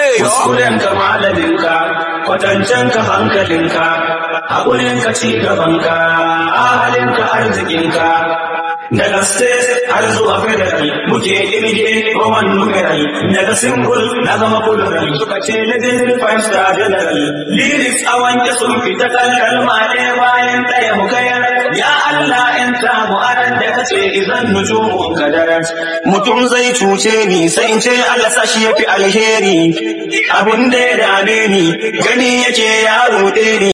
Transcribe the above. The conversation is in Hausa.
Kuskurenka malaminka, kwatancenka hankalinka, haƙurinka ci gabanka, ahalinka arzikinka. Daga state har zuwa federal muke irge Roman numeral daga single na zama plural suka ce legendary five star general lyrics a wanke sun fita kan kalma ɗaya bayan ɗaya mu kayar ya Allah in ta mu aran da kace idan nujumun kadarat mutum zai cuce ni sai in ce Allah sashi yafi alheri abin da ya dame ni gani yake ya ruɗe ni